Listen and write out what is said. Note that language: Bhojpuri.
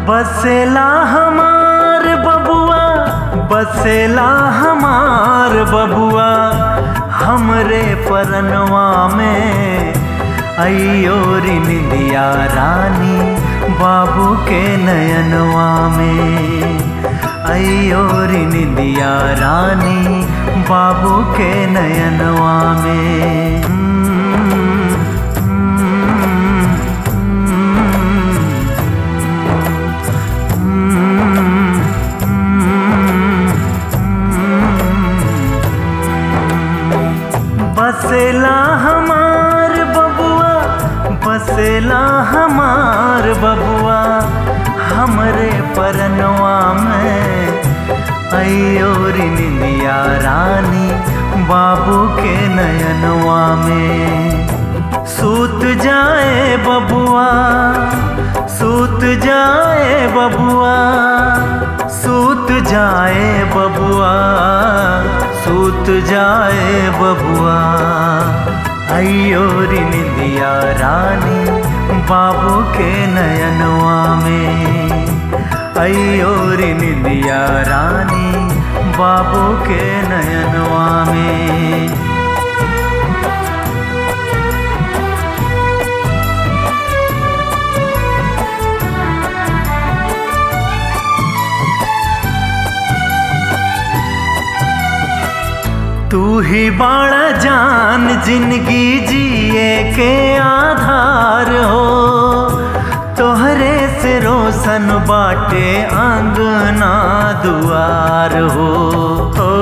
बसेला हमार बबुआ बसेला हमार बबुआ हमरे परनवा में अयो रे निंदिया रानी बाबू के नयनवा में अयो रे निंदिया रानी बाबू के नयनवा में बसेला हमार बबुआ बसेला हमार बबुआ हमरे परनवा में अयो रे निंदिया रानी बाबू के नयनवा में सूत जाए बबुआ सूत जाए बबुआ सूत जाए बबुआ सूत जाए बबुआ अयो रे निंदिया रानी बाबू के नयनवा में अयो रे निंदिया रानी बाबू के नयनवा में तू ही बाड़ा जान जिंदगी जिए के आधार हो तोहरे से रोशन बाटे आंगना दुआर हो ओ